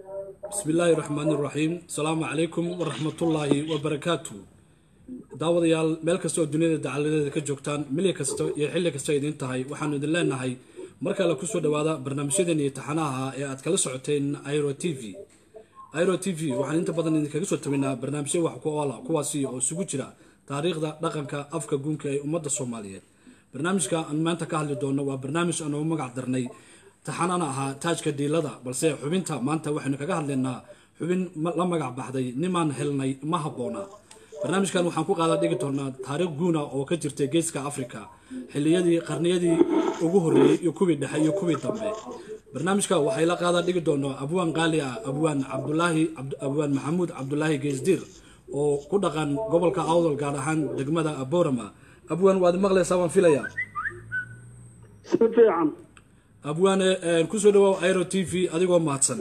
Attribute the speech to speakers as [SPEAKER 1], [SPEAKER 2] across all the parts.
[SPEAKER 1] bismi illaahi raxmaan iraxiim asalaamu calaykum waraxmatullaahi wabarakaatu daawadayaal meel kasta oo duniyada dacaladeeda ka joogtaan mili kasta iyo xilli kasta idiin tahay waxaanu idin leenahay mar kale kusoo dhawaada barnaamijyadeeni taxanaha ee aad kala socoteen iro t v iro t v waxaan inta badan idinkaga soo tabinaa barnaamijyo wax ku oola kuwaasi oo isugu jira taariikhda dhaqanka afka guunka ee ummadda soomaaliyeed barnaamijka aan maanta ka hadli doono waa barnaamij aan ugu magac darnay taxanana ahaa taajka dhiilada balse xubinta maanta waxaynu kaga hadlaynaa xubin la magac baxday nimaan helnay ma habboona barnaamijkan waxaan ku qaada dhigi doonaa taariikh guuna oo ka jirtay geeska africa xiliyadii qarniyadii ugu horreeyey iyo kuwii dhexe iyo kuwii dambe barnaamijka waxay la qaada dhigi doonaa abwaan qaali ah abwaan cabdulaahi abwaan maxamuud cabdulaahi geesdiir oo ku dhaqan gobolka awdal gaar ahaan degmada aborama abwaan waad maqlaysaa waan filaya
[SPEAKER 2] si fiican
[SPEAKER 1] abwaane kusoo dhawow iro t v adigoo mahadsan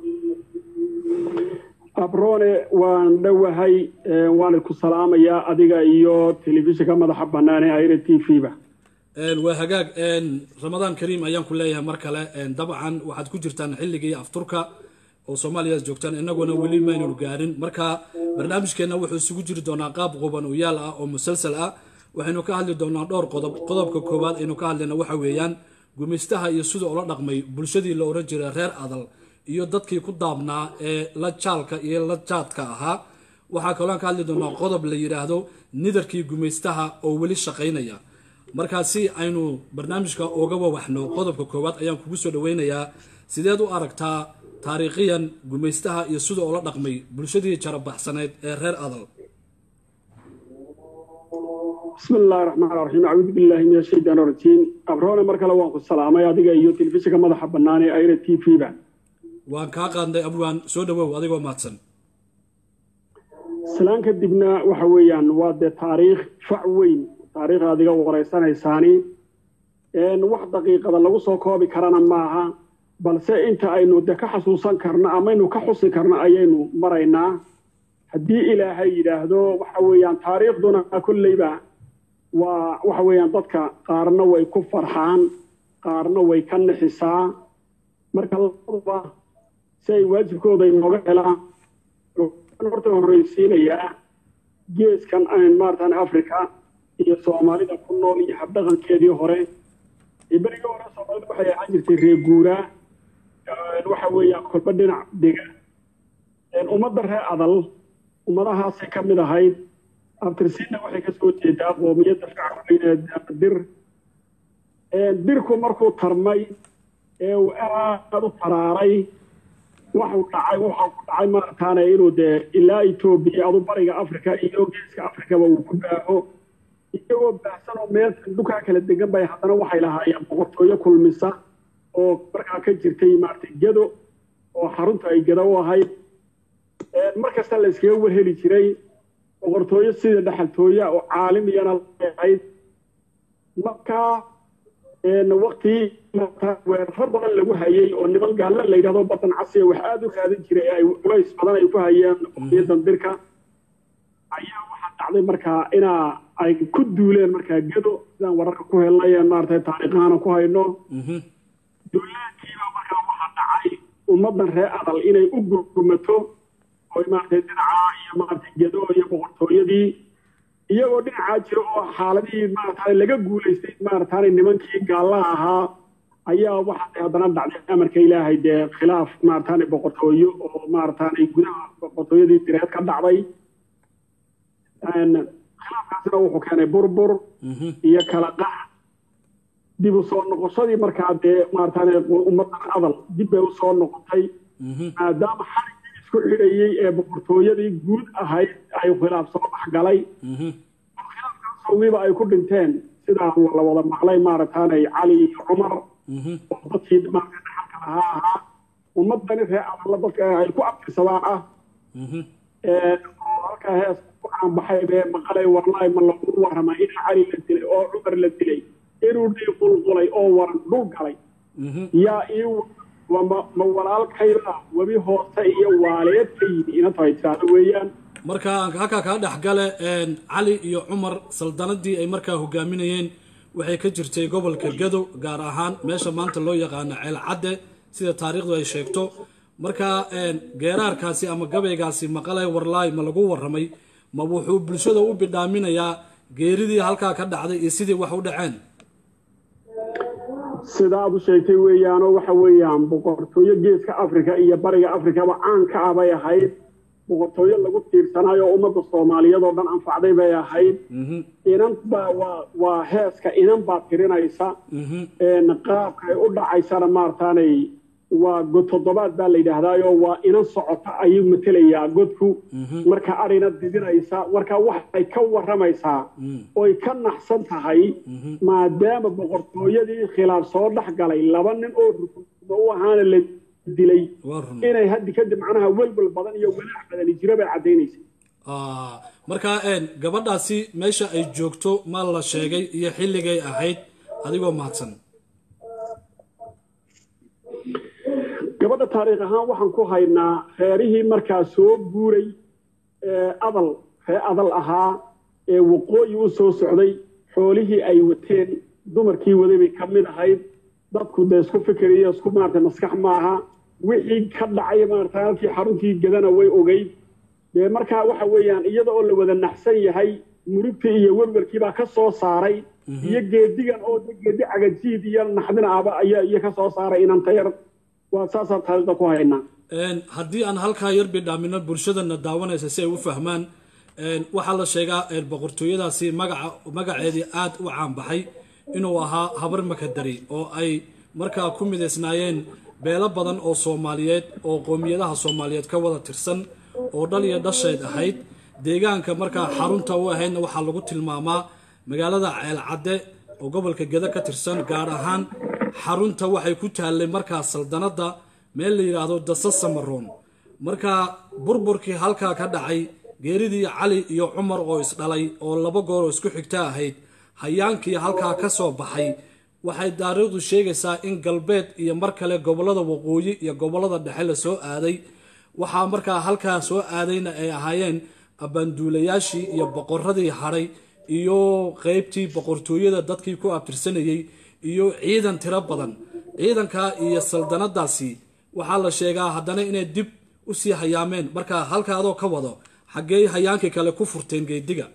[SPEAKER 2] abrone waan dhowahay waana ku salaamayaa adiga iyo telefishinka madaxa bannaan ee iro t v ba
[SPEAKER 1] waa hagaag ramadaan kariim ayaan ku leeyahay mar kale dabcan waxaad ku jirtaan xilligii afturka oo soomaaliya joogtaan inaguna weli maynanu gaarin marka barnaamijkeenna wuxuu isugu jiri doonaa qaab quban oo yaal ah oo musalsal ah waxaynu ka hadli doonaa dhowr qodob qodobka koowaad aynu ka hadlayna waxa weeyaan gumaystaha iyo sida ula dhaqmay bulshadii la ohan jiray reer adal iyo dadkii ku daabnaa ee la jaalka iyo la jaadka ahaa waxaa kalooan ka hadli doonaa qodob la yidhaahdo nidarkii gumaystaha oo weli shaqaynaya markaasi aynu barnaamijka uga wawaxno qodobka koowaad ayaan kugu soo dhaweynayaa sideed u aragtaa taariikhiyan gumaystaha iyo sida ula dhaqmay bulshadii jarabaxsaneyd ee reer adal
[SPEAKER 2] bismi illaahi raxmaan raxiim acuudu billaahi min ashaytaan rajiim abrone mar kale waan ku salaamay adiga iyo telefishinka madaxa bannaan ee iro t v ba
[SPEAKER 1] waan kaa qaadnay abwaan soo dhawow adigoo mahadsan
[SPEAKER 2] islaan kadibna waxa weeyaan waa dee taariikh fac weyn taariikh adiga waraysanaysaani wax daqiiqada lagu soo koobi karana maaha balse inta aynu de ka xasuusan karno amaynu ka xusi karno ayaynu maraynaa haddii ilaahay yidhaahdo waxa weeyaan taariikhduna kolleyba waa waxa weeyaan dadka qaarna way ku farxaan qaarna way ka nixisaa marka labaduba si ay waajibkooda inooga helaan horta horreysiinayaa geeskan maaratan africa iyo soomaalida ku nool iyo habdhaqankeedii hore berigii hore soomaalida waxay ahaan jirtay reer guuraa waxa weeyaan kolba dhinac dega ummadda reer adal ummadahaasay ka mid ahayd abtirsiinna waxay ka soo jeedaa qoomiyadda shacabweyne dir dirku markuu tarmay ee uu aad u taraaray waxuu dhacay waxaa ku dhacay maarataane inuu dee ilaa etoobiya adu bariga africa iyo geeska africaba uu ku baaho iyagoo baahsan oo meel dhulkaa kala degan bay haddana waxay lahaayeen boqortooyo kulmisa oo markaa ka jirtay maarata gedo oo xarunta ay gedo u ahayd mar kasta la iskaga warheli jiray boqortooyo sida dhexaltooya oo caalimiyana ahayd markaa waktii weeraro badan lagu hayay oo niman gaalla la yidhahdo badan casiya wax aada u raadin jiray ay culays badan ay ku hayeen qomiyaddan dirka ayaa waxaa dhacday markaa inaa ay ku duuleen markaa gedo sidaan wararka ku helnay maarata taariikhaana ku hayno duulaankiibaa markaa waxaa dhacay ummaddan reer adal inay u gurmato oy maaragtay dhinacaa iyo maaragtay gedo iyo boqortooyadii iyagoo dhinacaa jira oo xaaladihii maarata laga guulaystay maarataane nimankii gaallaha ahaa ayaa waxaa haddana dhacday amarka ilaahay dee khilaaf maarataane boqortooyo oo maarataane gudaha boqortooyadii direed ka dhacday khilaafkaasina wuxuu keenay burbur iyo kala qax dib u soo noqoshadii markaa dee maarataane ummaddan adal dib bay u soo noqotay maadaama xaligii isku xidhayey ee boqortooyadii guud ahayd ay khilaaf soo baxgalay khilaafkaasogiiba ay ku dhinteen sidaa la wada maqlay maarataane cali iyo cumar oo dadkii maarata dhaxalka lahaa ahaa ummadani reer adalla dadka ay ku abtirsadaan ah oo halkaa hees ku caanbaxay bee maqalay warlaay ma lagu warrama in cali la dilay oo cumar la dilay inuu dhii qulqulay oo waran dhul galay yaa ii ma walaalkayda webi hoose iyo waaleed ka yimi inanta ay tiraahdo weeyaan
[SPEAKER 1] marka halkaa kaa dhexgale cali iyo cumar saldanadii ay markaa hogaaminayeen waxay ka jirtay gobolka gado gaar ahaan meesha maanta loo yaqaano ceel cadde sida taariikhdu ay sheegto marka geeraarkaasi ama gabaygaasi maqalay warlaay ma lagu warramay ma wuxuu bulshada u bidhaaminayaa geeridii halkaa ka dhacday iyo sidii wax u dhaceen
[SPEAKER 2] sida aad u sheegtay weeyaanoo waxa weeyaan boqortooyo geeska afrika iyo bariga afrikaba caan ka ah bay ahayd boqortooyo lagu tiirsanaayo oo ummadda soomaaliyeed oo dhan anfacday bay ahayd inan baa waa waa heeska inan baa tirinaysa qaabka ay u dhacaysana maartaanay waa god toddobaad baa la yidhaahdaayo waa inan socota ayuu matelayaa godku marka arina didinaysa marka waxay ka warramaysaa oy ka naxsan tahay maadaama boqortooyadii khilaaf soo dhex galay laba nin oo rukumo u ahaana la dilay inay haddi kadib macnaha welwel badan iyo walaac badani jira bay caddaynaysa
[SPEAKER 1] marka gabadhaasi meesha ay joogto ma la sheegay iyo xilligay ahayd adigoo mahadsan
[SPEAKER 2] gabadha taariikh ahaan waxaan ku haynaa reerihii markaa soo guuray adal ree adal ahaa ee waqooyi u soo socday xoolihii ay wateen dumarkii waday bay ka mid ahayd dadku dee isku fikiriyo isku maarata maskax maaha wixii ka dhacay maarata halkii xaruntii gadana way ogeyd dee markaa waxa weeyaan iyada oo la wada naxsan yahay murugtii iyo werwerkii baa ka soo saaray iyo geedigan oo geedi cagajiid iyo naxdin ahba ayaa iyo ka soo saaray inantayar waa saasaan taariikhda ku haynaa
[SPEAKER 1] haddii aan halkaa yar bidhaamino bulshadana daawanaysa si ay u fahmaan waxaa la sheegaa boqortooyadaasi magaca magaceedii aad u caanbaxay inuu ahaa habar makadari oo ay markaa ku midaysnaayeen beelo badan oo soomaaliyeed oo qoomiyadaha soomaaliyeed ka wada tirsan oo dhal iyo dhasheed ahayd deegaanka markaa xarunta u ahaydna waxaa lagu tilmaamaa magaalada ceelcadde oo gobolka geda ka tirsan gaar ahaan xarunta waxay ku taallay markaa saldanadda meel la yidhaahdo dasa samaroon markaa burburkii halkaa ka dhacay geeridii cali iyo cumar oo isdhalay oo laba goor oo isku xigta ahayd hayaankii halkaa ka soo baxay waxay taariikhdu sheegaysaa in galbeed iyo mar kale gobollada waqooyi iyo gobollada dhexe la soo aaday waxaa markaa halkaa soo aadayna ay ahaayeen abbaanduulayaashii iyo boqoradii hadhay iyo qeybtii boqortooyada dadkii ku abtirsanayey iyo ciidan tiro badan ciidankaa iyo saldanadaasi waxaa la sheegaa haddana inay dib usii hayaameen markaa halka adoo ka wado xaggee hayaankii kale ku furteen geediga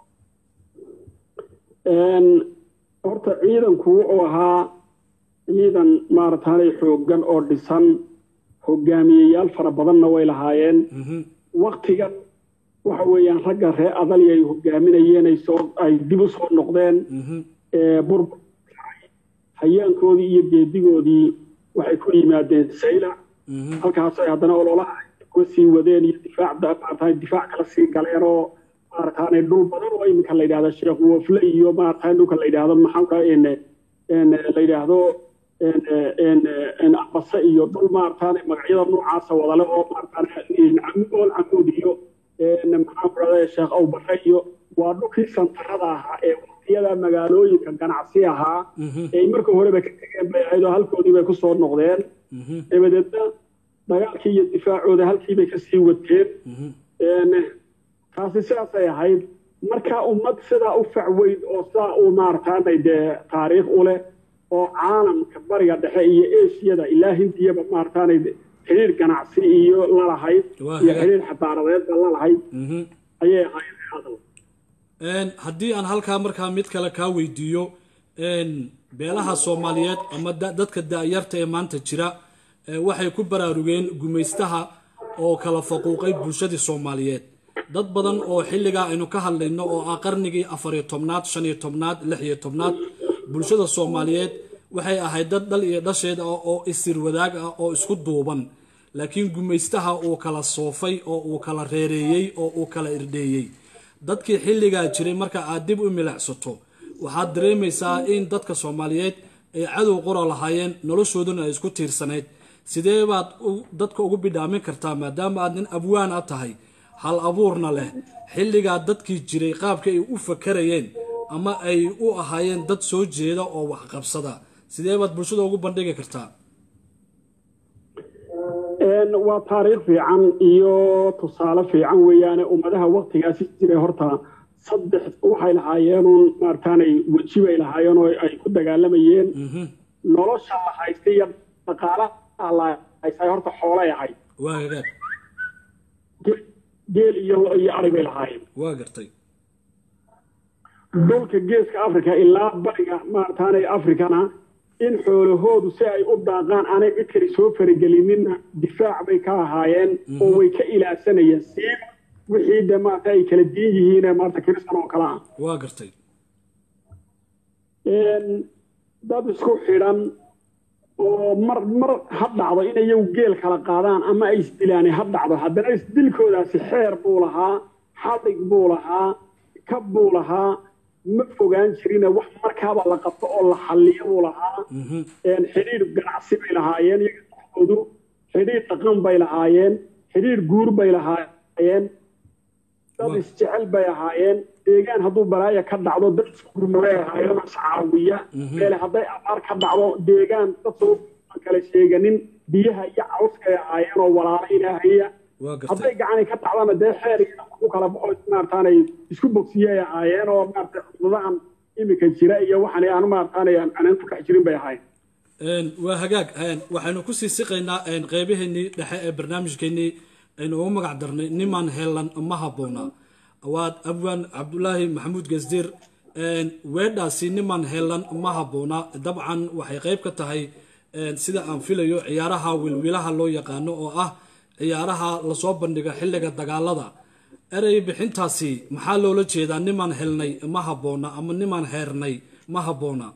[SPEAKER 2] horta ciidanku wuxuu ahaa ciidan maarataanay xooggan oo dhisan hogaamiyeyaal fara badanna way lahaayeen waktigan waxa weeyaan ragga ree adali ay hogaaminayeen ay soo ay dib u soo noqdeen burbur hayaankoodii iyo geedigoodii waxay ku yimaadeen saylac halkaasay haddana ololaha uga sii wadeen iyo difaac maarata difaac kala sii galeen oo maarataanay dhul badan oo iminka la yidhahdo sheekh wofle iyo maarata dhulka la yidhahdo maxaa la yidhaahdo abase iyo dhul maarataane magacyada noocaasa wadale oo maarataane ool camuud iyo maxaa ku dhahda sheekh awbare iyo waa dhulkii santarada ahaa ee waqtiyada magaalooyinka ganacsi ahaa ee marka horeba ka tegeen bay ahayd oo halkoodii bay kusoo noqdeen dabadeedna dagaalkii iyo difaacooda halkii bay kasii wateen taasi sidaasay ahayd marka ummad sidaa u facweyn oo sidaa uu maarataanay dee taariikh u leh oo caalamka bariga dhexe iyo esiyada ilaa hindiyaba maarataanay xiriir ganacsi iyo lalahayd iyo xiriir xadaaradeedba lalahayd ayay ahayd hadal
[SPEAKER 1] haddii aan halkaa markaa mid kale kaa weydiiyo beelaha soomaaliyeed ama dadka da-yarta ee maanta jira waxay ku baraarugeen gumaystaha oo kala faquuqay bulshadii soomaaliyeed dad badan oo xilligaa aynu ka hadlayno oo ah qarnigii afariyo tobnaad shan iyo tobnaad lix iyo tobnaad bulshada soomaaliyeed waxay ahayd dad dhal iyo dhasheed ah oo isir wadaag ah oo isku duuban laakiin gumaystaha uu kala soofay oo uu kala reereeyey oo uu kala irdheeyey dadkii xilligaa jiray marka aad dib u milicsato waxaad dareemaysaa in dadka soomaaliyeed ay cadow qora lahaayeen noloshooduna ay isku tiirsanayd sidee baad dadka ugu bidhaamin kartaa maadaama aad nin abwaan a tahay hal abuurna leh xilligaa dadkii jiray qaabka ay u fakarayeen ama ay u ahaayeen dad soo jeeda oo waxqabsada sidee baad bulshada ugu bandhigi kartaa
[SPEAKER 2] waa taariikh fiican iyo tusaale fiican weeyaane ummadaha waktigaasi jiray horta saddex waxay lahaayeenuun maarataanay weji bay lahaayeen oo ay ku dagaalamayeen nolosha la haystay iyo dhaqaalaha la haysaa horta xoolay ahayd
[SPEAKER 1] waa hagaag
[SPEAKER 2] Ge- geel iyo lo iyo ari bay lahaayeen
[SPEAKER 1] waa gartay
[SPEAKER 2] dhulka geeska africa ilaa bariga maarataanay africana in xoolahoodu si ay u daaqaan aanay cid kale soo faragelinina difaac bay ka ahaayeen oo way ka ilaadsanayeen siiba wixii de maarata ay kala diin yihiin maarata kristan oo kale ah
[SPEAKER 1] waa gartay
[SPEAKER 2] Een, dad isku xidhan oo mar mar ha dhacdo in iyagu geel kala qaadaan ama ay isdilaan ha dhacdo haddana isdilkoodaasi xeer buu lahaa xadhig buu lahaa kab buu lahaa ma fogaan jirine wax markaaba la qabto oo la xalliyo buu lahaa
[SPEAKER 1] Mhm.
[SPEAKER 2] een, xidhiidh ganacsi bay lahaayeen iyaga dhexdoodu xidhiidh dhaqan bay lahaayeen xidhiidh guur bay lahaayeen dad
[SPEAKER 1] Waa.
[SPEAKER 2] isjecel bay ahaayeen deegaan hadduu balaaya ka dhacdo dad isku gurmabay ahaayeen oo iscaawiya meele hadday abaar ka dhacdo deegaan dad soo aan kala sheeganin biyaha iyo cawskay ahaayeen oo walaala ilaahaya
[SPEAKER 1] waa
[SPEAKER 2] hadday
[SPEAKER 1] gartay
[SPEAKER 2] gacani ka dhacdana dee xeer iyo dhaqan ku kala baxo maarataanay isku bogsiyay ahaayeen oo maarata cuduradahan imika jira iyo waxan aan maarataanay aan aanan ku dhex jirin bay ahaayeen
[SPEAKER 1] Een, waa hagaag een, waxaynu kusii siqaynaa een, qeybaheennii dhexe ee barnaamijkeennii aynu ugu magac darnay niman heelan ma habboona waad abwaan cabdulaahi maxamuud gasdiir een, weedhaasi niman heelan ma habboona dabcan waxay qeyb ka tahay een, sida aan filayo ciyaaraha wilwilaha loo yaqaano oo ah ciyaaraha lasoo bandhiga xilliga dagaalada erey bixintaasi maxaa loola jeedaa niman helnay ma habboona ama niman heernay ma habboona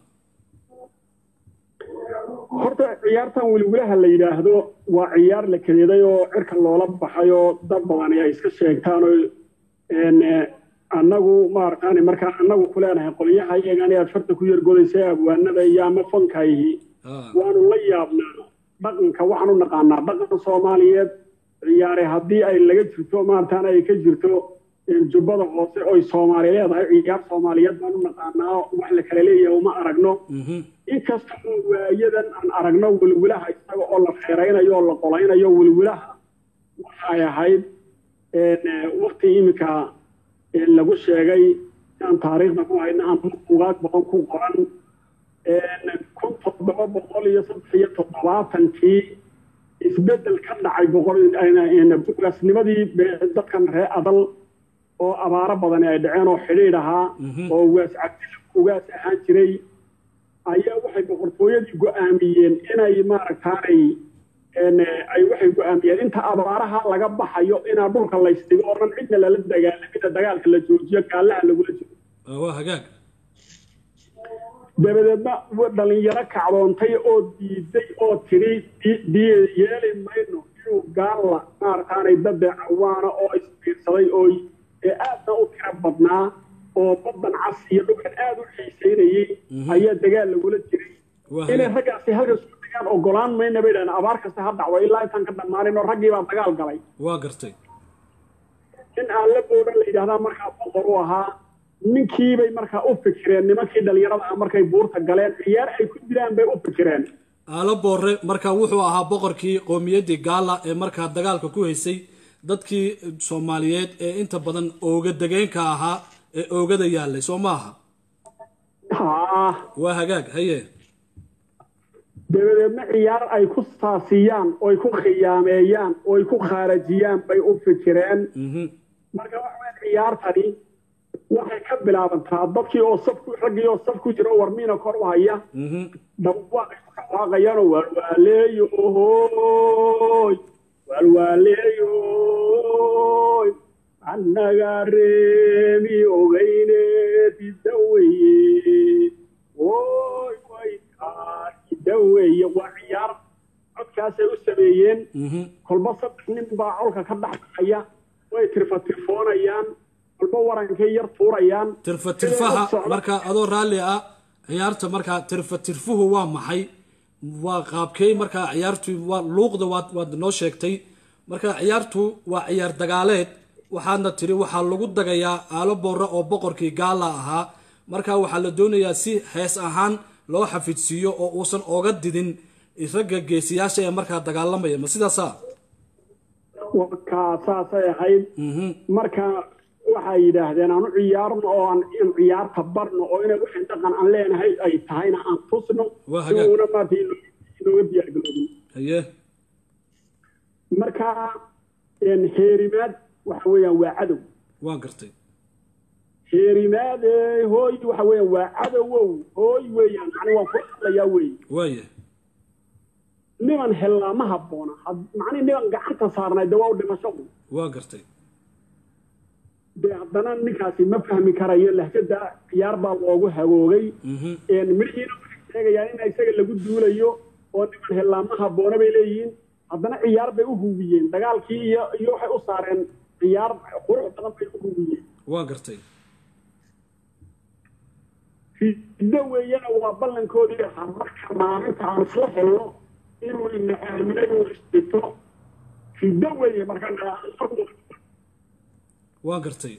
[SPEAKER 2] horta ciyaartan wilwilaha la yidhaahdo waa ciyaar la kadeeday oo cirka loola baxay oo dad badani ay iska sheegtaan oo een, eh, annagu maarataani markaan annagu ku leenahay qolyaha iyagan aad farta ku yargodaysa abwaanada iyo ama fankayhi
[SPEAKER 1] Ah,
[SPEAKER 2] waanu la yaabnaa dhaqanka waxaan u naqaanaa dhaqan soomaaliyeed ciyaare haddii ay laga jirto maarataana ay ka jirto een, jubbada hoose oy soomaali leedahay ciyaar soomaaliyeed baan u naqaanaa wax la kala leeyahay uma aragno
[SPEAKER 1] mhm.
[SPEAKER 2] inkasta oo waayadan aan aragno wilwilaha isaga oo la feeraynayo oo la qolaynayo wilwilaha waxay ahayd een, eh, waqti iminka een, lagu sheegay aan taariikhda ku hayna ama buugaag badan ku qoran een, kun toddoba boqol iyo saddex iyo toddobaatankii isbeddel ka dhacay boqol bugaasnimadii be- dadkan reer adal oo abaaro badani ay dhaceen oo xidhiidh ahaa oo ugaas cabdil ugaas ahaan jiray ayaa waxay boqortooyadii go'aamiyeen inay maaragtaanay een, eh, ay waxay go'aamiyeen inta abaaraha laga baxayo inaa dhulka laysdhigo oo dhan cidna lala dagaalamida dagaalka la joojiyo gaalaha lagula jiro
[SPEAKER 1] Ah, waa hagaag
[SPEAKER 2] dabadeedna wa- dhalinyaro kacdoontay oo diiday oo tidhi di- di- yeeli mayno inuu gaalla maarataanay dadde cawaana oo isbiirsaday oo ee aadna u tiro badnaa oo baddan cas iyo dhulkan aad u xiisaynayey ayaa dagaal lagula jiray
[SPEAKER 1] waa
[SPEAKER 2] inay
[SPEAKER 1] hagaag
[SPEAKER 2] raggaasi halkaas ku degaan ogolaan mayna bay dhahdeen abaar kasta ha dhacdo ilaa intaan ka dhammaanin oo raggii baa dagaal galay
[SPEAKER 1] waa gartay
[SPEAKER 2] in aan la boodan la yidhahdaa markaa boqor u ahaa ninkiibay markaa u fikireen nimankii dhalinyarada ah markay buurta galeen ciyaar ay ku jiraan bay u fikireen
[SPEAKER 1] aalo boore marka wuxuu ahaa boqorkii qowmiyaddii gaala ee markaa dagaalka ku haysay dadkii soomaaliyeed ee inta badan ooga degeenka ahaa ee oogada yaalay soo maaha
[SPEAKER 2] haa
[SPEAKER 1] waa hagaag haye
[SPEAKER 2] dabadeedna ciyaar ay ku saasiyaan oy ku khiyaameeyaan oy ku khaarajiyaan bay u fikireen
[SPEAKER 1] mhm
[SPEAKER 2] marka waxa weyn ciyaartani waxay ka bilaabantaa dadkii oo saf ku raggii oo saf ku jira oo warmiina kor u haya
[SPEAKER 1] mhm
[SPEAKER 2] dhawaaqay ku dhawaaqayaanoo waalwaaleeyo ohoy waalwaaleeyoy annaga reemi ogeyne didaweye oy waykaa didaweye waa ciyaar codkaasay u sameeyeen
[SPEAKER 1] mhm
[SPEAKER 2] kolba saddex nin baa colka ka dhexbaqaya way tirfatirfoonayaan kolba warankay yar tuurayaan
[SPEAKER 1] tirfa tirfaha
[SPEAKER 2] Socda.
[SPEAKER 1] marka adoo raalli ah ciyaarta markaa tirfa tirfuhu waa maxay waa qaabkey markaa ciyaartu waa luuqda waad waad noo sheegtay marka ciyaartu waa ciyaar dagaaleed waxaadna tiri waxaa lagu dagayaa aalo boore oo boqorkii gaala ahaa marka waxaa la doonayaa si hees ahaan loo xafidsiiyo oo uusan oga didin ragga geesiyaasha ee markaa dagaalamaya ma sidaasa
[SPEAKER 2] warkaa saasay ahayd
[SPEAKER 1] mhm
[SPEAKER 2] marka waxay yidhaahdeen aan u ciyaarno oo aan in ciyaarta barno oo inay wixii dhaqan aan leenahay ay tahayna aan tusno
[SPEAKER 1] Waa hagaag.
[SPEAKER 2] una maarta inooga diyaargaroobin
[SPEAKER 1] haye
[SPEAKER 2] marka heerimaad waxa weeyaan waa cadow
[SPEAKER 1] waa gartay
[SPEAKER 2] heerimaad hooy waxa weeyaan waa cadowow hooy weeyaan macni waan kula hadlayaa weeye
[SPEAKER 1] waaya
[SPEAKER 2] niman hellaa ma habboona macni niman gacanta saarnay de waa u dhimasho
[SPEAKER 1] waa gartay
[SPEAKER 2] dee haddana ninkaasi ma fahmi karayo lahjada ciyaar baa loogu hagoogay midhiina waxay sheegayaan in isaga lagu duulayo oo niman hellaa ma habboona bay leeyihiin haddana ciyaar bay u hubiyeen dagaalkii iyo iyo waxay u saareen ciyaar qurux badan bay u hubiyeen
[SPEAKER 1] waa gartay
[SPEAKER 2] fiddo weeyana waa ballankoodii ahaa marka maalinta aan isla helno inuu ina aaminayo isdhigto fiddo weeye marka
[SPEAKER 1] waa gartay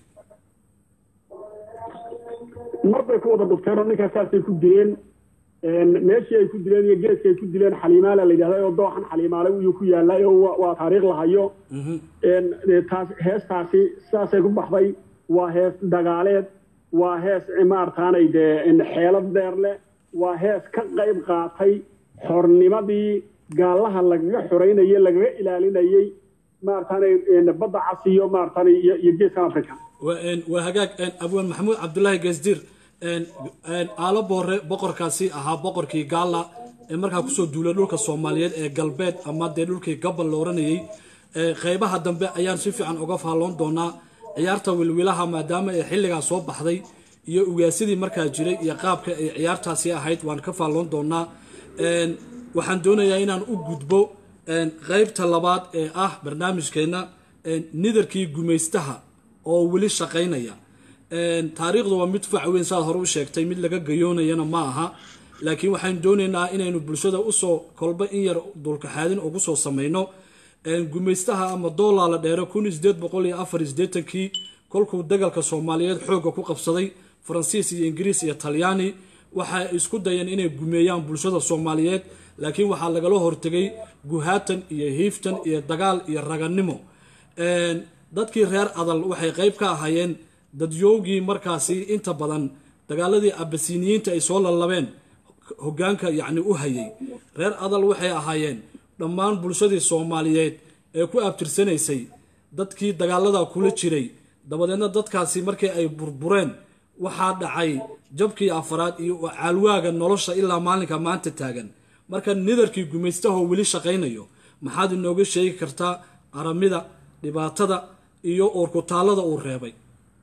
[SPEAKER 2] mar bay ku wada dhufteen oo ninkaas saasay ku dileen meeshii ay ku dileen iyo geeskii ay ku dileen xaliimaala la yidhahda oo dooxan xaliimaale iyuu ku yaallay oo waa taariikh la hayo taas heestaasi saasay ku baxday waa hees dagaaleed waa hees maartaanay dee xeelad dheer leh waa hees ka qayb qaatay xornimadii gaallaha lagaga xoreynayey lagaga ilaalinayey maartaanay badda cas iyo maartaanay iyo geeskan africa
[SPEAKER 1] waa hagaag abwaan maxamuud cabdulaahi geesdiir aalo boore boqorkaasi ahaa boqorkii gaalla ee markaa kusoo duulay dhulka soomaaliyeed ee galbeed ama dee dhulkii gabal la oranayey qeybaha dambe ayaan si fiican uga faalloon doonaa ciyaarta wilwilaha maadaama ay xilligaa soo baxday iyo ugaasidii markaa jiray iyo qaabka ay ciyaartaasi ahayd waan ka faalloon doonaa waxaan doonayaa inaan u gudbo qeybta labaad ee ah barnaamijkeenna nidarkii gumaystaha oo weli shaqaynaya taariikhdu waa mid fac weyn saad hore u sheegtay mid laga gayoonayana ma aha laakiin waxaan doonaynaa inaynu bulshada usoo kolba in yar dulkaxaadin ugu soo samayno gumaystaha ama doolaala dheere kun sideed boqol iyo afar sideetankii kolkuu dagalka soomaaliyeed xoogga ku qabsaday faransiis iyo ingiriis iyo talyaani waxay isku dayeen inay gumeeyaan bulshada soomaaliyeed laakiin waxaa lagala hortegay guhaatan iyo hiiftan iyo dagaal iyo raganimo dadkii reer adal waxay qeyb ka ahaayeen dadyoogii markaasi inta badan dagaaladii abasiniyiinta ay soo lallabeen hogaanka yacni u hayay reer adal waxay ahaayeen dhammaan bulshadii soomaaliyeed ee ku abtirsanaysay dadkii dagaalada kula jiray dabadeedna dadkaasi markii ay burbureen waxaa dhacay jabkii afaraad iyo caalwaaga nolosha ilaa maalinka maanta taagan marka nidarkii gumaystahoo weli shaqaynayo maxaad inooga sheegi kartaa aramida dhibaatada iyo uurkutaalada uu reebay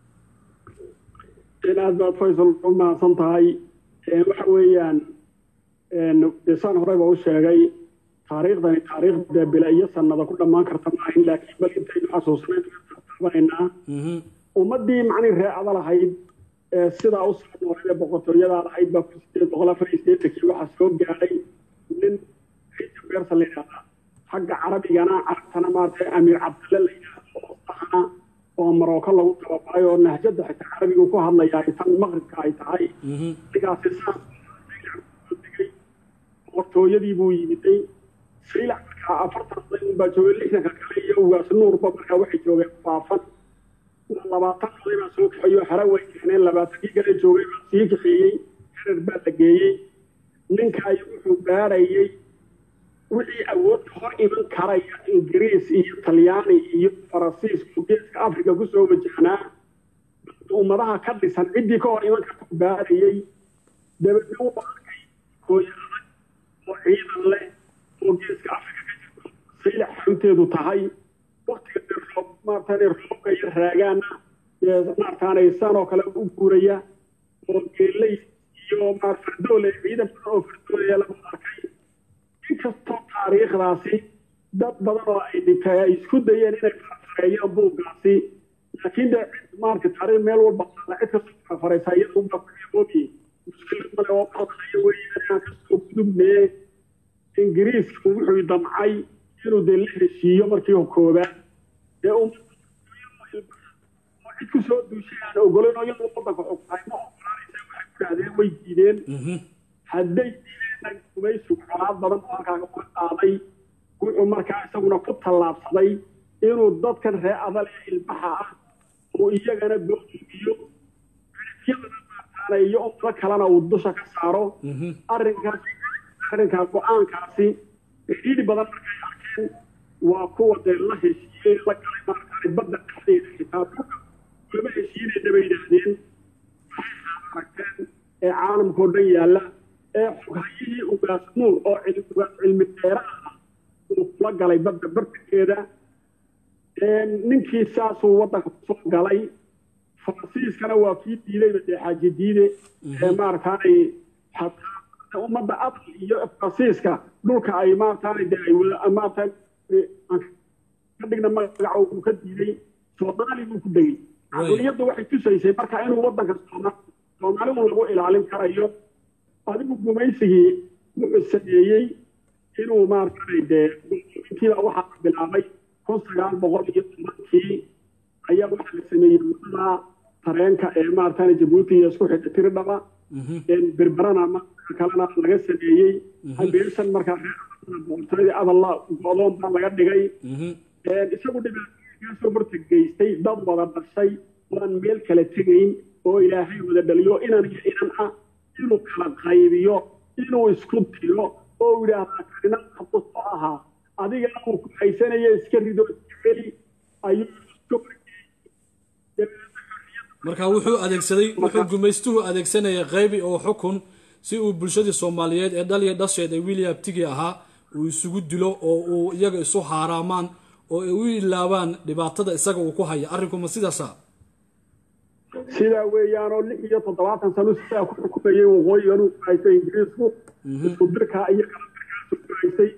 [SPEAKER 2] aad baad faysal u mahadsan tahay waxa weeyaan saan horeyba u sheegay taariikhdani taariikh dee bila iyo sanada ku dhammaan karta maahin laakiin bal intaynu xasuusanaynaa ummaddii macnii reecada lahayd sidaa u soo noolay ee boqortooyadaa lahayd baa kun sideed boqol afar iyo sideetankii waxaa soo gaadhay nin xija beersa la yidhahdaa xagga carabigana carabtana maarata amiir cabdalle la yidhaahdo oo ahna oo maroko lagu tababaray oo nahjada xitaa carabigu ku hadlaya ay tan maqribka ay tahay ninkaasi saas digay boqortooyadii buu yimiday saylac markaa afartan oday unbaa joogay lixdanka kale iyo ugaas nuurba markaa waxay joogeen faafan labaatan oday baa soo kaxeeyo xero way keeneen labaatankii kale joogay baa sii kaxeeyey herer baa la geeyey ninkaay wuxuu baarayey wixii awoodka hor iman karaya ingiriis iyo talyaani iyo faransiisku geeska africa kusoo wajahnaa ummadaha ka dhisan ciddii ka hor iman karta u baarayey dabeedna u arkay hooyo adag oo ciidan leh oo geeska africa ka jirto saylac xarunteedu tahay waktiga dee roob maartaan roobka iyo raagaana maartaanay san oo kale u guuraya oo geeley iyo maar fardoole ciidan badan oo fardoolaya lagu arkay inkastoo taariikhdaasi dad badan oo ay dhintay ay isku dayeen inay farfareeyaan buuggaasi laakiin dee cid maarka taariikh meel walba qaada cid kastoo farfareysa iyada unbaa ku eeboobi muskilad male oo qalqalaya weeyaan inaan kasoo gudubnee ingiriisku wuxuu damcay inuu dee la heshiiyo markii koobaad dee oo cid ku soo duushay aan ogolayn oo iyadoo wadanka xugtahay ma ogolaanaysa waxay ku dhahdeen way diideen hadday diideenna gumaysigu colaad badan oo halkaa ka qaaday wuxuu markaa isaguna ku tallaabsaday inuu dadkan reer adal ee ilbaxa ah uu iyagana doodumiyo yadana maartaana iyo ummado kalena uu dusha ka saaro arrinkaas arrinkaa go-aankaasi cidhiidhi badan markay arkeen waa kuwa dee la heshiiyey la galay maaragtay badda dhexdeeda xitaa dhulka lama heshiinayna bay yidhaahdeen aragteen ee caalamkao dhan yaalla ee xoghayihii ugaas nuur oo ugaas cilmi dheera ah uu kula galay badda bartankeeda ninkii saasuu waddanka kusoo galay faransiiskana waa kii diidayba dee xaaji diide ee maaragtaanay xataa ummadda adal iyo faransiiska dhulka ay maaragtaanay dee ay wada maaragtaan ka dhigna magaca uu ka diiday soomaali buu ku degay caqliyadda waxay tusaysay marka inuu waddanka soomaalidu lagu ilaalin karayo adigu gumaysigii wuxuu sameeyey inuu maaragtaanay dee intiiba waxaa bilaabay kun sagaal boqol iyo tobankii ayaa waxaa la sameeyey wadada tareenka ee maaragtaanay jabuuti iyo isku xidha tiridhaba berberana marka kalena laga sameeyey habeeshan markaa boqortooyadii adalla go'doon baa laga dhigay isagu dhibaatooyinkaasoo horta geystay dad wada dhashay oan meel kala tegayn oo ilaahay wada dhaliyo inan iyo inan ah inuu kala qaybiyo inuu isku dilo oo yidhaahdaa karina qabto soo ahaa adigana uu ku haysanaya iska rido iska celi ayuu
[SPEAKER 1] marka wuxuu adeegsaday wuxuu gumaystuhu adeegsanayay qaybi oo xukun si uu bulshadii soomaaliyeed ee dhal iyo dhasheed ee william tigi ahaa uu isugu dilo oo uu iyaga isu haaraamaan oo ay u ilaabaan dhibaatada isaga uu ku haya arrinkuma sidaasa
[SPEAKER 2] sidaa weeyaanoo lix iyo toddobaatan sano sidaa ku xukumayay waqooyigan uu ku haystay ingiriisku isku dirkaa iyo kala dirkaasu ku haystay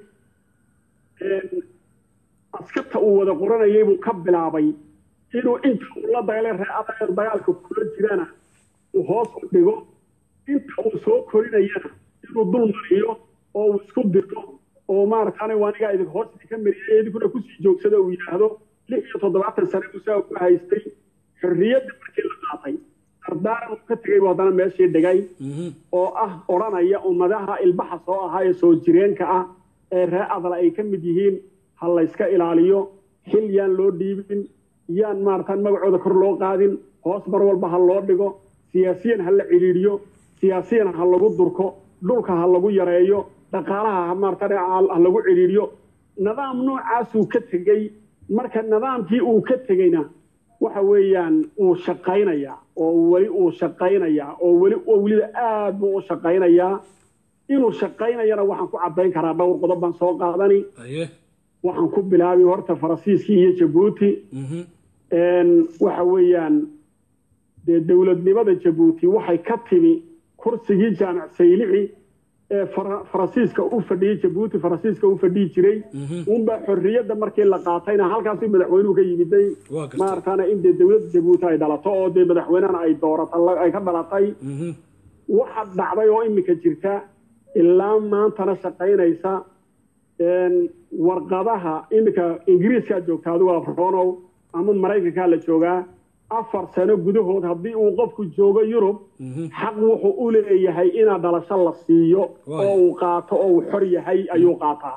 [SPEAKER 2] askarta uu wada qoranayay buu ka bilaabay inuu inta uu la dagaalay reecadeer dagaalka kula jirana uu hoos u dhigo inta uu soo korinayana inuu dul mariyo oo uu isku dirto oo maaragtaana waa anigaa idin hoos idinka mariyay idinkuna kusii joogsada uu yidhaahdo lix iyo toddobaatan sane buu saa ku haystay xorriyadda markii la qaatay dardaaran uu ka tegay buu haddana meeshii dhigay oo ah odhanaya ummadaha ilbaxa soo ahaa ee soo jireenka ah ee ree adla ay ka mid yihiin ha layska ilaaliyo xil yaan loo dhiibin yaan maaratan magacooda kor loo qaadin hoos mar walba ha loo dhigo siyaasiyan ha la cidhiidhiyo siyaasiyan ha lagu durko dhulka ha lagu yareeyo dhaqaalaha ha maaratan ha lagu cidhiidhiyo nidaam noocaasuu ka tegey marka nidaamkii uu ka tegeyna waxa weeyaan uu shaqaynayaa oo weli uu shaqaynayaa oo weli oo weliba aad buu u shaqaynayaa inuu shaqaynayana waxaan ku caddayn karaa dhowr qodob baan soo qaadani waxaan ku bilaabi horta faransiiskii iyo jabuuti waxa weeyaan dee dowladnimada jabuuti waxay ka timi kursigii jaamac saylici ee faransiiska u fadhiyey jabuuti faransiiska u fadhiyi jiray unbaa xorriyadda markii la qaatayna halkaasuu madaxweynuhu ka yimiday maarataana in dee dowladda jabuuti ay dhalato oo dee madaxweynehana ay doorata ay ka dhalatay waxa dhacday oo iminka jirta ilaa maantana shaqaynaysa warqadaha iminka ingiriiskaa joogta adigu afronow ama maraykankaa la joogaa afar sano gudahood haddii uu qofku joogo yurub xaq wuxuu u leeyahay inaa dhalasho la siiyo oo uu qaato oo uu xor yahay ayuu qaataa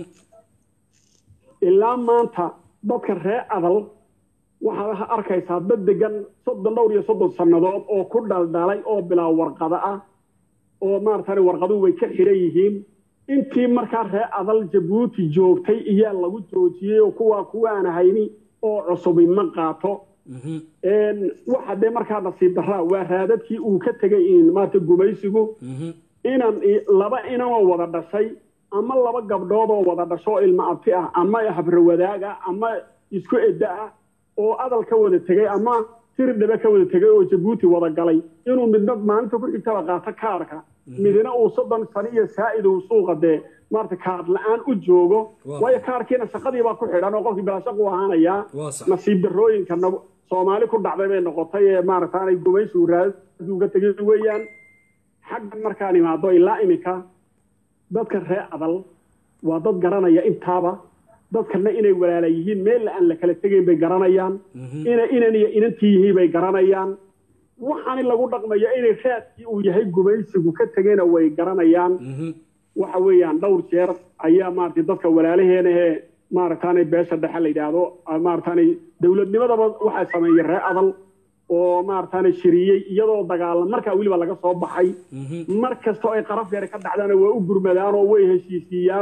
[SPEAKER 2] ilaa maanta dadka ree adal waxaad arkaysaa dad degan soddon dhowr iyo soddon sannadood oo ku dhaldhalay oo bilaa warqado ah oo maaratan warqaduhu way ka xidhan yihiin intii markaa ree adal jabuuti joogtay iyaa lagu joojiyey oo kuwaa kuwaan hayni oo cusubi ma qaato waxa dee markaa nasiib daraa waa raadadkii uu ka tegay maarata gumaysigu inan laba inanoo wada dhashay ama laba gabdhood oo wada dhasho oo ilmo abti ah ama habrawadaag ah ama isku edda ah oo adal ka wada tegay ama tiridhabe ka wada tegay oo jabuuti wada galay inuu midna maalinta ku xigtaba qaato kaarka midna uu soddon sano iyo saa'id uu suuqa dee maarata kaar la-aan u joogo waayo kaarkiina shaqadiibaa ku xidhan oo qofkii bilaashaqu ahaanayaa nasiib darrooyinka soomaali ku dhacday bay noqotay ee maarataanay gumaysigu raadadu uga tegay weeyaan xaggan markaan imaado ilaa iminka dadka ree adal waa dad garanaya intaaba dadkana inay walaala yihiin meel aan la kala tegayn bay garanayaan ina inan iyo inantii yihiin bay garanayaan waxaani lagu dhaqmaya inay raadkii uu yahay gumaysigu ka tegayna way garanayaan waxa weeyaan dhowr jeer ayaa maaragtay dadka walaalaheenahee maaragtaanay beesha dhexe la yidhaahdo maaragtaanay dowladnimadaba waxaa sameeyey ree adal oo maaragtaanay shiriyey iyadoo dagaalam markaa weliba laga soo baxay mar kastoo ay qaraf yare ka dhacdaana waa u gurmadaanoo way heshiisiiyaanoo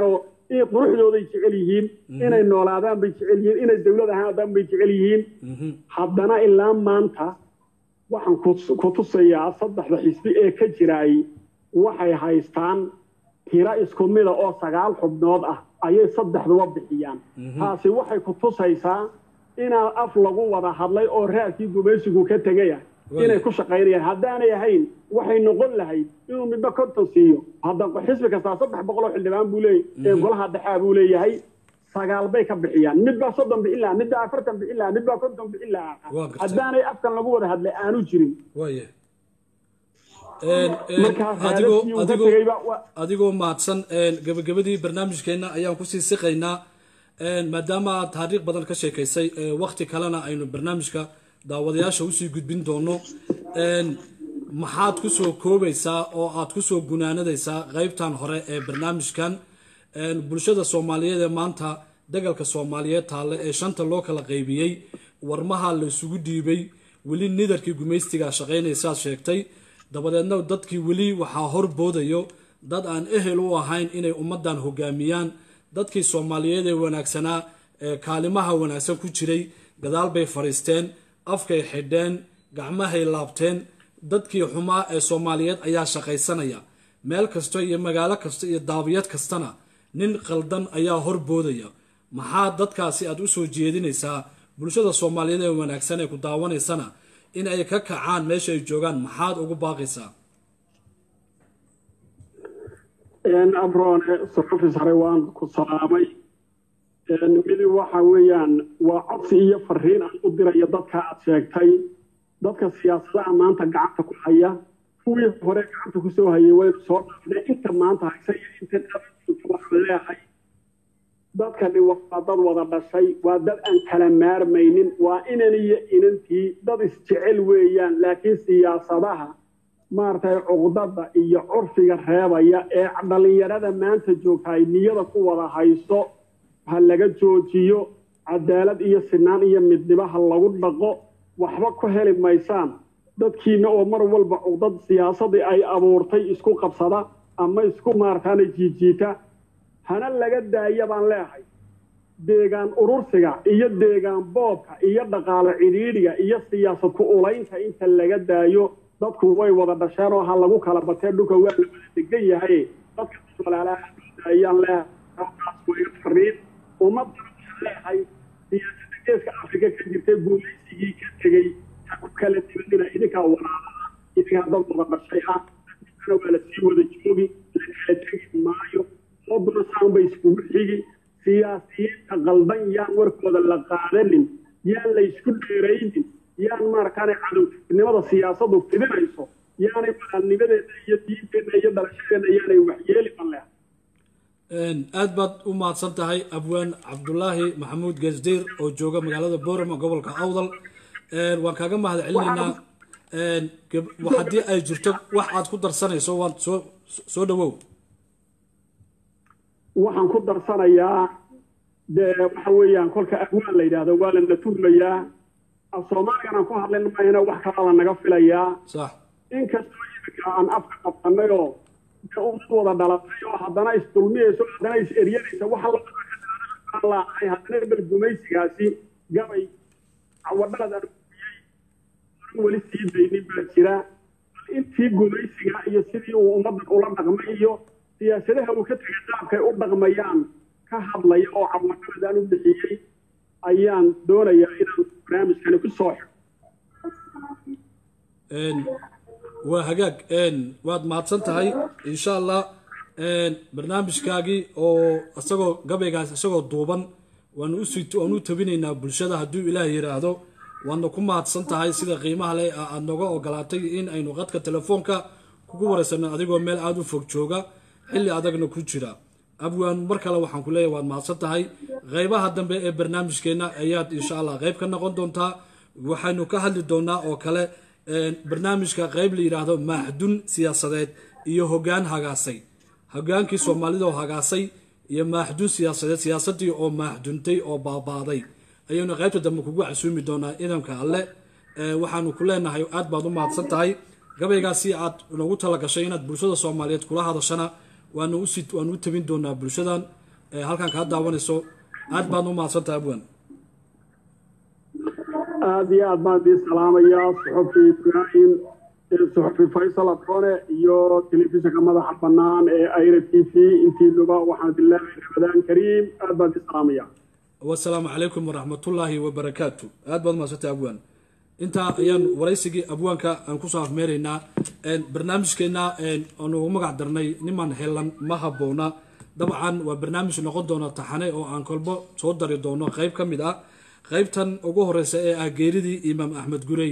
[SPEAKER 2] in quruxdooday jecel yihiin inay noolaadaan bay jecel yihiin inay dowlad ahaadaan bay jecel yihiin haddana ilaa maanta waxaan ku tusayaa saddexda xisbi ee ka jiraay waxay haystaan tiro isku mida oo sagaal xubnood ah ayay saddexduba bixiyaan taasi waxay ku tusaysaa inaa af lagu wada hadlay oo raadkii gumaysigu ka tegaya inay ku shaqaynayaan haddaanay ahayn waxay noqon lahayd inuu midba konton siiyo hadda xisbi kastaa saddex boqoloo xildhibaan buu leeyahy golaha dhexaa buu leeyahay sagaal bay ka bixiyaan midbaa soddon bixin lahaa midbaa afartan bixin lahaa midbaa konton bixin lahaa haddaanay afkan lagu wada hadlay aanu jirin
[SPEAKER 1] adigoo mahadsan gabagabadii barnaamijkeenna ayaan kusii siqaynaa maadaama aad taariikh badan ka sheekaysay wakti kalena aynu barnaamijka daawadayaasha usii gudbin doono maxaad kusoo koobaysaa oo aad kusoo gunaanadaysaa qeybtan hore ee barnaamijkan bulshada soomaaliyeed ee maanta dagalka soomaaliyeed taalle ee shanta loo kala qaybiyey warmaha la isugu dhiibay weli nidarkii gumaystigaa shaqaynaysaad sheegtay dabadeedna dadkii weli waxaa horboodayo dad aan ehel u ahayn inay ummaddan hogaamiyaan dadkii soomaaliyeed ee wanaagsanaa ee kaalimaha wanaagsan ku jiray gadaal bay fadhiisteen afkay xidheen gacmahay laabteen dadkii xumaa ee soomaaliyeed ayaa shaqaysanaya meel kasta iyo magaalo kasta iyo daabiyad kastana nin qaldan ayaa horboodaya maxaa dadkaasi aad u soo jeedinaysaa bulshada soomaaliyeed ee wanaagsan ee ku daawanaysana in ay ka kacaan meesha ay joogaan maxaad ugu baaqaysaa
[SPEAKER 2] abroone sarofis hore waan ku salaamay midi waxa weeyaan waa codsi iyo fariin aan u dirayo dadka aad sheegtay dadka siyaasadaha maanta gacanta ku haya kuwii hore gacanta kusoo hayay waynu soo dhaafnay inta maanta haysa iyo intan waxaan leehay dadkani waa dad wada dhashay waa dad aan kala maarmaynin waa inan iyo inantii dad isjecel weeyaan laakiin siyaasadaha maaragtay cuqdada iyo curfiga reebaya ee dhallinyarada maanta joogta ay niyada ku wada hayso ha laga joojiyo cadaalad iyo sinaan iyo midnimo ha lagu dhaqo waxba ku heli maysaan dadkiina oo mar walba cuqdad siyaasadii ay abuurtay isku qabsada ama isku maarataana jiijiita hana laga daaya baan leehay deegaan urursiga iyo deegaan boobka iyo dhaqaalo cidhiidhiga iyo siyaasad ku ulaynta inta laga daayo dadku way wada dhasheen oo ha lagu kala batee dhulka waa la wada degan yahay dadka walaalaha ayaan leehay fariin ummadda waxaan leehay siyaasadda geeska afrika ka jirtay guulaysigii ka tegey ha ku kala dibanina idinkaa walaalaha idinkaa dad wada dhashay ah dadkana waa la sii wada joogi la kala tegi maayo oduna saan bay iskugu xigi siyaasiyiinta qaldan yaan warkooda la qaadanin yaan la isku dheeraynin yaan maarataane cadowtinimada siyaasadu fidinayso yaanay walaalnimadeena iyo diinteenna iyo dhalashadeena yaanay waxyeeli banleh
[SPEAKER 1] aad baad u mahadsan tahay abwaan cabdulaahi maxamuud geesdiir oo jooga magaalada boorama gobolka awdal waan kaaga mahad celinaynaa haddii ay jirto wax aad ku darsanayso waan soo soo dhawow
[SPEAKER 2] waxaan ku darsanayaa dee waxa weeyaan kolka abwaan la yidhaahdo waa lana turmayaa af soomaaligana ku hadlayn mayna wax kalaa naga filayaa
[SPEAKER 1] sax
[SPEAKER 2] inkastoo iminka aan afka qabsanayoo dee ummad wada dhalatay oo haddana isdulmiyayso haddana is eryanaysa waxa laahay haddana bal gumaysigaasi gabay cawadhalad aan gubiyey oran weli sii daynin baa jira bal intii gumaysiga iyo sidii uu ummaddan ula dhaqmay iyo siyaasadaha uu ka tegay qaabkay u dhaqmayaan ka hadlaya oo cawadhalad aan u bixiyey ayaan doonayaa inaan barnaamijkani ku soo xiro
[SPEAKER 1] waa hagaag waad mahadsan tahay insha allah barnaamijkaagii oo isagoo gabaygaas isagoo duuban waanu usi waanu u tabinaynaa bulshada hadduu ilaah yidhaahdo waadna ku mahadsan tahay sida qiimaha leh aada nooga ogolaatay in aynu qadka telefoonka kugu wareysano adigoo meel aada u fog jooga xilli adagna ku jira abwaan mar kale waxaan ku leeyahay waad mahadsan tahay qeybaha dambe ee barnaamijkeenna ayaad insha allah qeyb ka noqon doontaa waxaynu ka hadli doonaa oo kale barnaamijka qeyb la yidhaahdo maaxdun siyaasadeed iyo hogaan hagaasay hogaankii soomaalida oo hagaasay iyo maaxdun siyaasadeed siyaasadii oo maaxduntay oo baabaaday ayaynu qeybta dambe kugu casuumi doonaa idamka alle waxaanu ku leenahay aad baad u mahadsan tahay gabaygaasi aad noogu talagashay inaad bulshada soomaaliyeed kula hadashana waanu u tabin doonaa bulshadan ee halkan kaa daawanayso aad baad u mahadsantahay abwan
[SPEAKER 2] aada iyo aad baan idiin salaamayaa suxufi ibraahim suxufi faysal adoone iyo telefishinka madaxa bannaan ee aira t v intiinuba waxaan idin leeyahay ramadaan kariim aad baan idiin salaamaya
[SPEAKER 1] wasalaamu calaykum waraxmatullaahi wabarakaatu aad baad umahadsantay abwaan intaa ayaan waraysigii abwaanka aan kusoo afmeeraynaa barnaamijkeena aanu ugu magac darnay niman helan ma haboona dabcan waa barnaamij noqon doona taxane oo aan kolbo soo dari doono qeyb ka mid ah qeybtan ugu horeysa ee ah geeridii imaam axmed gurey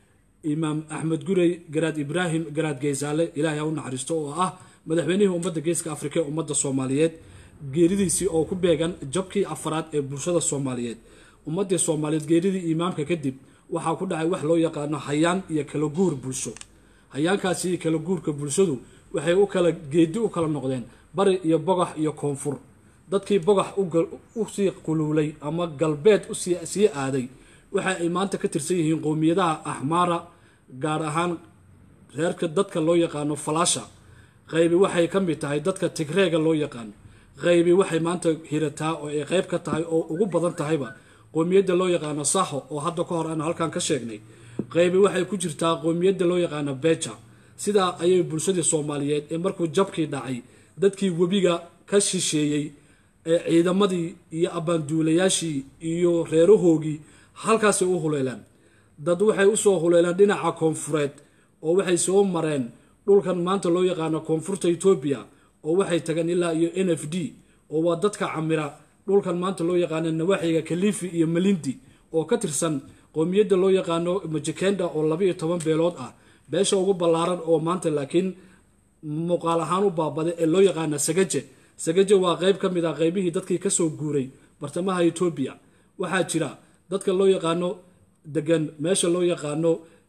[SPEAKER 1] imaam axmed gurey garaad ibraahim garaad geysaale ilaahay ha u naxariisto oo ah madaxweynihii ummadda geeska afrika ee ummadda soomaaliyeed geeridiisii oo ku beegan jabkii afaraad ee bulshada soomaaliyeed ummadii soomaaliyeed geeridii imaamka kadib waxaa ku dhacay wax loo yaqaano hayaan iyo kala guur bulsho hayaankaasi iyo kala guurka bulshadu waxay u kala geedi u kala noqdeen bari iyo bogax iyo koonfur dadkii bogax usii quluulay ama galbeed sii aaday waxa ay maanta ka tirsan yihiin qowmiyadaha axmaara gaar ahaan reerka dadka loo yaqaano falaasha qaybi waxay ka mid tahay dadka tigreega loo yaqaano qaybi waxay maanta hirataa oo ay qayb ka tahay oo ugu badan tahayba qowmiyadda loo yaqaano saho oo hadda ka hor aan halkan ka sheegnay qaybi waxay ku jirtaa qowmiyadda loo yaqaano beja sidaa ayay bulshadii soomaaliyeed ee markuu jabkii dhacay dadkii webiga ka shisheeyey ee ciidamadii iyo abbaanduulayaashii iyo reerahoogii halkaasay u huleelaan dad waxay usoo huleelaan dhinaca koonfureed oo waxay soo mareen dhulkan maanta loo yaqaano koonfurta etoobiya oo waxay tageen ilaa iyo n f d oo waa dadka camira dhulkan maanta loo yaqaano nawaaxiga kalifi iyo malindi oo ka tirsan qowmiyadda loo yaqaano majikenda oo laba iyo toban beelood ah beesha ugu ballaaran oo maanta laakiin muuqaal ahaan u baabaday ee loo yaqaana sagaje sagaje waa qeyb ka mid ah qeybihii dadkii kasoo guuray bartamaha etoobiya waxaa jira dadka loo yaqaano degan meesha loo yaqaano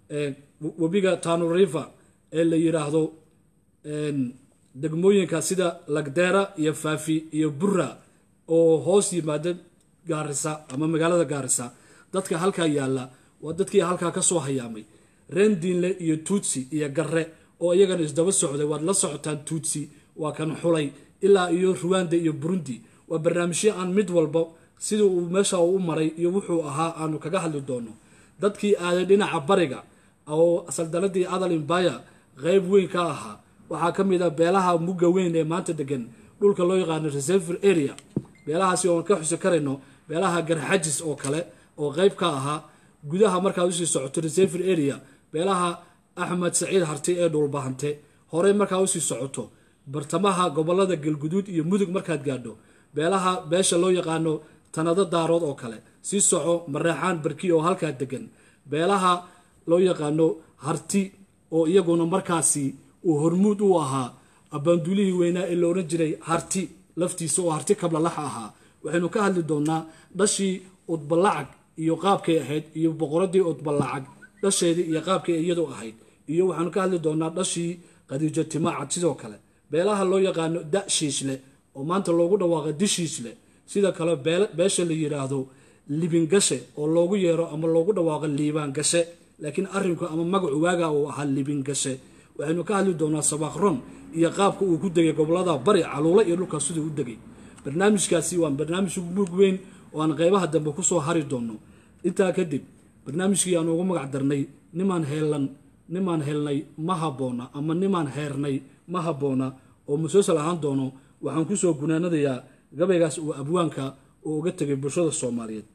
[SPEAKER 1] webiga tano river ee la yiraahdo degmooyinka sida lagdeera iyo faafi iyo bura oo hoos yimaada gaarisa ama magaalada gaarisa dadka halkaa yaalla waa dadkii halkaa kasoo hayaamay rendiinle iyo tuutsi iyo garre oo iyagana isdaba socday waad la socotaan tuutsi waa kan xulay ilaa iyo ruwanda iyo burundi waa barnaamijyo aan mid walba sida uu meesha u maray iyo wuxuu ahaa aanu kaga hadli doono dadkii aaday dhinaca bariga oo saldanadii adal imbaya qeyb weyn ka ahaa waxaa ka mid ah beelaha mugga weyn ee maanta degan dhulka loo yaqaano reserver area beelahaasi oon ka xusi karayno beelaha garxajis oo kale oo qeyb ka ahaa gudaha markaad usii socoto reserver area beelaha axmed saciid harti ee dhulbahante horey markaad usii socoto bartamaha gobolada galguduud iyo mudug markaad gaadho beelaha beesha loo yaqaano tanado daarood oo kale sii soco mareexaan barki oo halkaa degan beelaha loo yaqaano harti oo iyaguna markaasi uu hormuud u ahaa abbaanduulihii weynaa ee la odhan jiray harti laftiisa oo harti kablalax ahaa waxaynu ka hadli doonaa dhashii udbalacag iyo qaabkay ahayd iyo boqoradii udbalacag dhasheedii iyo qaabkay iyadu ahayd iyo waxaanu ka hadli doonaa dhashii khadiijo timaacad sidoo kale beelaha loo yaqaano da shiishle oo maanta loogu dhawaaqay dishiishle sida kale beesha la yiraahdo libingashe oo loogu yeero ama loogu dhawaaqo liibaangashe laakiin arinku ama magacu waaga uu ahaa libingashe waxaynu ka hadli doonaa sabaaqron iyo qaabka uu ku degay gobolada bari caluula iyo dhulkaas siduu u degay barnaamijkaasi waa barnaamij mug weyn oo aan qeybaha dambe kusoo hari doono intaa kadib barnaamijkii aan ugu magac darnay nimaan heelan nimaan helnay ma haboona ama nimaan heernay ma haboona oo musalsal ahaan doono waxaan kusoo gunaanadayaa gabaygaas uu abwaanka uu uga tegay bulshada soomaaliyeed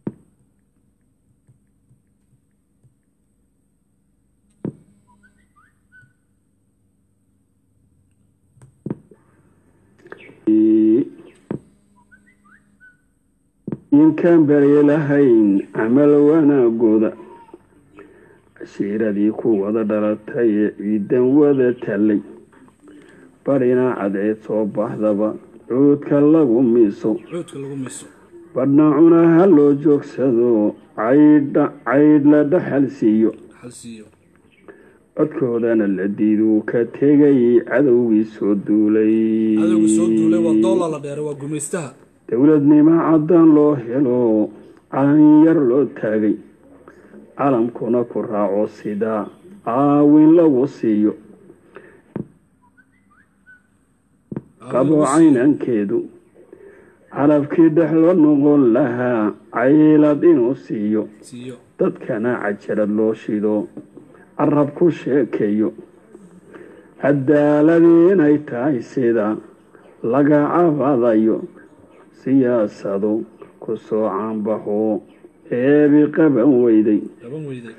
[SPEAKER 2] inkaan barye lahayn camal wanaagooda cashiiradii ku wada dhalatay ee ciidan wada tallay barina cadceed soo baxdaba cuudka lagu miiso
[SPEAKER 1] cuudka lagu miiso
[SPEAKER 2] badhna cunaha loo joogsado caydha caydh la dhaxal siiyo
[SPEAKER 1] xalsiiyo
[SPEAKER 2] codkoodana la diiduu ka tegay cadowgii soo duulay
[SPEAKER 1] cadowga soo duulay waa doola la dheeray waa gumaystaha
[SPEAKER 2] dowladnimo caddaan loo helo calan yar loo taagay calamkuna ku raaco sidaa caawin lagu siiyo qabo caynankeedu
[SPEAKER 3] carabkii dhexlo noqon lahaa caylad inuu siiyo
[SPEAKER 1] siiyo
[SPEAKER 3] dadkana cajalad loo shido carab ku sheekeeyo cadaaladii inay tahay sida laga cabadayo siyaasadu ku soo caanbaxo eebi qaban weyday
[SPEAKER 1] qaban weyday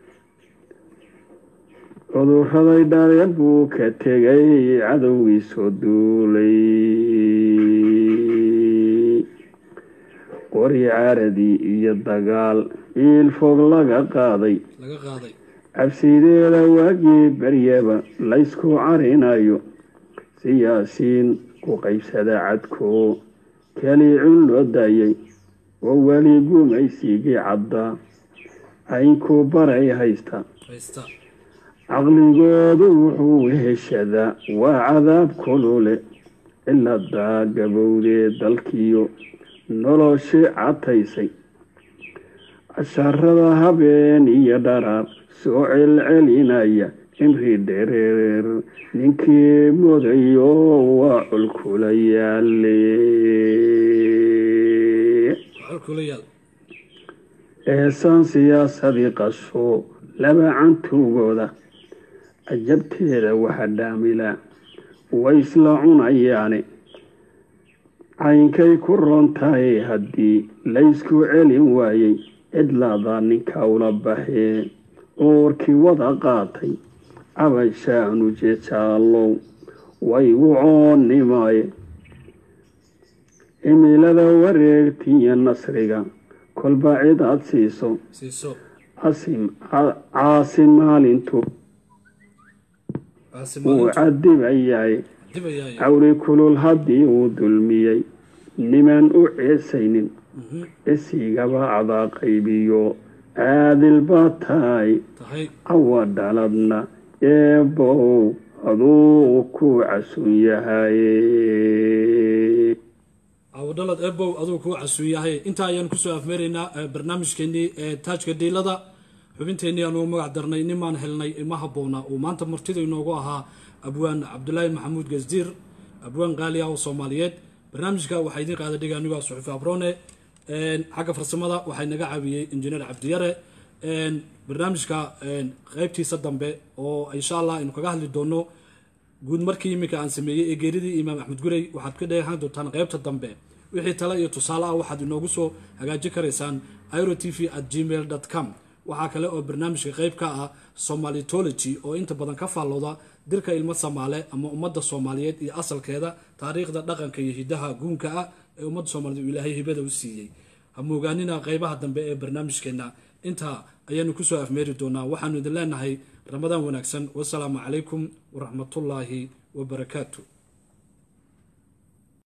[SPEAKER 3] cuduraday dhale buu ka tegay cadowgii soo duulay qori caaradii iyo dagaal iil fog laga qaaday
[SPEAKER 1] laga qaaday
[SPEAKER 3] cabsideeda waagii baryaba laysku carinayo siyaasiin ku qaybsada cadko keli cun loo daayay oo weli gumaysigii caddaa aynkuu baray haysta
[SPEAKER 1] haysta
[SPEAKER 3] caqligoodu wuxuu heshadaa waa cadaab kulule ciladaa gabowdee dalkiyo noloshii cataysay casharada habeen iyo dharaar soo celcelinaya cimri dhereer ninkii mudayo waa culkula yaale
[SPEAKER 1] waxaa kula yaal
[SPEAKER 3] eesaan siyaasadii qasho laba cantuugooda cajabteeda waxa dhaamila way isla cunayaane caynkay ku roon tahay haddii laysku celin waayey cidlaadaa ninka ula baxee oorkii wada qaatay cabashaanu jeejaalow waygu coonnimaaye cimilada wareegtiyo nasriga kolba cid aad siiso
[SPEAKER 1] siiso
[SPEAKER 3] caasi maalintu wuu
[SPEAKER 1] caasimaalintu
[SPEAKER 3] cadibayaay
[SPEAKER 1] dibayaay
[SPEAKER 3] cawri kulul haddii uu dulmiyey niman u ceesaynin isigaba adaa qaybiyo caadil baa tahay
[SPEAKER 1] tahay
[SPEAKER 3] cawa dhaladna eebow aduu ku casun yahay
[SPEAKER 1] awdhalad ebow aduu kuu casuun yahay intaa ayaan kusoo afmeeraynaa eh, barnaamijkeenii ee taajka dhiilada xubinteenii anugu magac darnay nimaan helnay ima habboona uu maanta martida inoogu ahaa abwaan cabdulaahi maxamuud gasdiir abwaan qaali ah oo soomaaliyeed barnaamijka waxaa idiin qaada dhiga anigo ah suxufi abrone Een, xagga farsamada waxaa inaga caawiyey injineer cabdiyare Een, barnaamijka een, qaybtiisa dambe oo insha allah aynu kaga hadli doono guud markii iminka aan sameeyey ee geeridii imaam axmed gurey waxaad ka dheehan doontaan qaybta dambe wixii tale iyo tusaale ah waxaad inoogu soo hagaajin karaysaan iro t v at gmail com waxaa kale oo barnaamijka qayb ka ah somalitology oo inta badan ka faallooda dirka ilmo soomaale ama ummadda soomaaliyeed iyo asalkeeda taariikhda dhaqanka iyo hidaha guunka ah ee ummadda soomaaliyeed uu ilaahay hibada u siiyey ha moogaanina qaybaha dambe ee barnaamijkeena intaa ayaanu kusoo afmeeri doonaa waxaanu idin leenahay ramadaan wanaagsan wasalaamu calaykum waraxmatullaahi wabarakaatu